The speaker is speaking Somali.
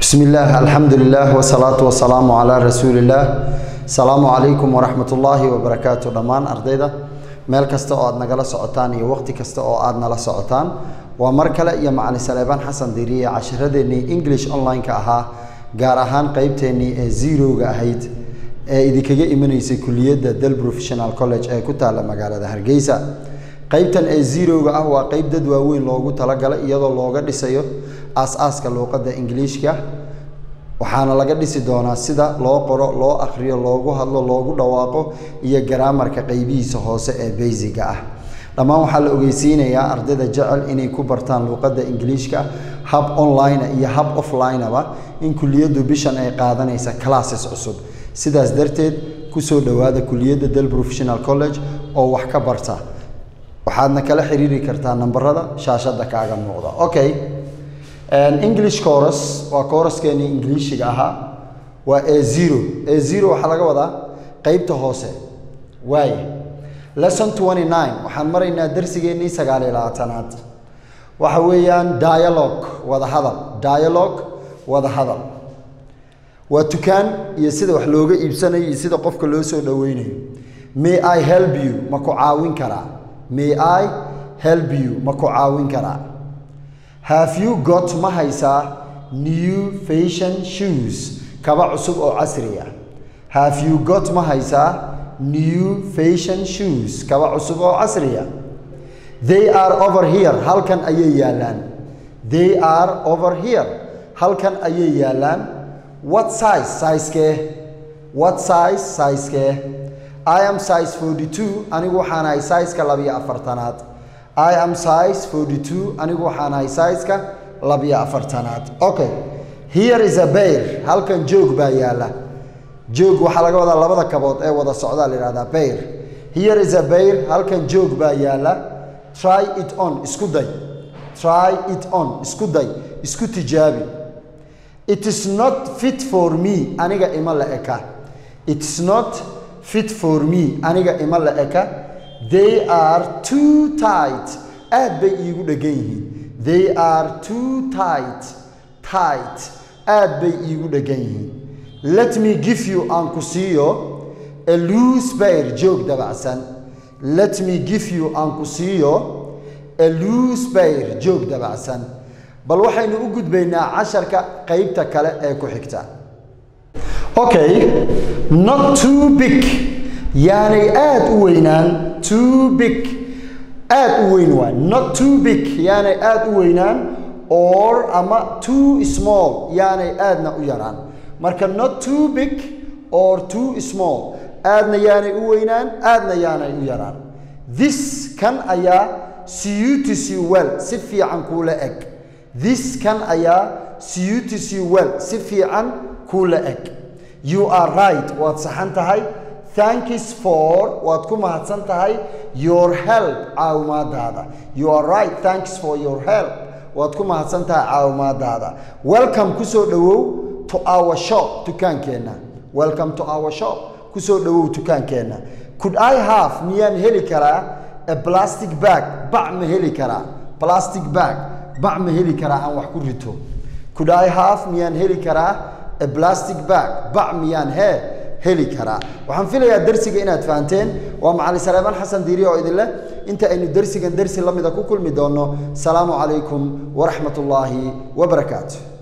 بسم الله الحمد لله والصلاة والسلام على رسول الله السلام عليكم ورحمة الله وبركاته دمان أرديدا meel kasta oo aad nagala socotaan iyo waqti kasta oo aad nala socotaan waa mar kale iyo macalin saleebaan xasan diiriye cashiradeenii english online-ka ahaa gaar ahaan qeybteennii ee zerowga ahayd ee idinkaga imanaysay kuliyadda del professional college ee ku taalla magaalada hargeysa qeybtan ee zerowga ah waa qeyb dad waaweyn loogu talagalay iyadoo looga dhisayo aas-aaska luuqadda ingiliishka waxaana laga dhisi doonaa sida loo qoro loo akhriyo loogu hadlo loogu dhawaaqo iyo garaamarka qeybihiisa hoose ee baysiga ah dhammaan waxaa la ogeysiinayaa ardayda jecel inay ku bartaan luuqadda ingiliishka hab online iyo hab offline-aba in kuliyaddu bishan ay qaadanaysa classes cusub sidaas darteed kusoo dhowaada kuliyadda del professional college oo wax ka barta waxaadna kala xiriiri kartaa nambarada shaashadda kaaga muuqda okay english coros waa coraskeenii ingiliishiga ahaa waa a zero a zero waxaa laga wadaa qeybta hoose waaye lesson twenty nine waxaan maraynaa darsigeennii sagaal iyo labaatanaad waxa weeyaan dialogue wada hadal dialogue wada hadal waa tukaan iyo sida wax looga iibsanayo iyo sida qofka loo soo dhoweynayo may i help you ma ku caawin karaa may i help you ma ku caawin karaa have you got ma haysaa new fashion shoes kaba cusub oo casri ah have you got ma haysaa new fashion shoes kaba cusub oo casri ah they are over here halkan ayay yaallaan they are over here halkan ayay yaallaan what size sizekee what size sizekee i am size forty two anigu waxaan ahay sizeka labiyo afartanaad i am size forty two anigu waxaan ahay sizeka labiyo afartanaad okay here is a bear halkan joog baa yaalla joog waxaa laga wadaa labada kabood ee wada socdaa la yidhahdaa bear here is a bear halkan joog baa yaalla try it on isku day try it on isku day isku tijaabi it is not fit for me aniga ima la eka it is not fit for me aniga ima la eka they are too tight aad bay iigu dhegan yihiin they are too tight tight aad bay iigu dhegan yihiin let me give you aan ku siiyo a loose bear joog dabacsan let me give you aan ku siiyo a loose bear joog dabacsan bal waxaynu u gudbaynaa casharka qeybta kale ee ku xigta okay not too big yaanay aad u weynaan too big aad u weyn waay not too big yaanay aad u weynaan or ama too small yaanay aadna u yaraan marka not too big or too small aadna yaanay u weynaan aadna yaanay u yaraan this kan ayaa suits you well si fiican kuula eg this kan ayaa suits you well si fiican kuula eg you are right waad saxan tahay thanks for waad ku mahadsan tahay your help caawimaadaada you are right thanks for your help waad ku mahadsan tahay caawimaadaada welcome kusoo dhowow to our shop dukaankeenna welcome to our shop kusoo dhowow dukaankeenna could i have miyaan heli karaa a plastic bag bac ma heli karaa plastic bag bac ma heli karaa aan wax ku rito could i have miyaan heli karaa a plastic bag bac miyaan hee heli karaa waxaan filayaa darsiga inaad fahanteen waa macalin saleebaan xasan diiri oo idin leh inta aynu darsigan darsi la mida ku kulmi doonno salaamu calaykum waraxmat ullaahi wabarakaatu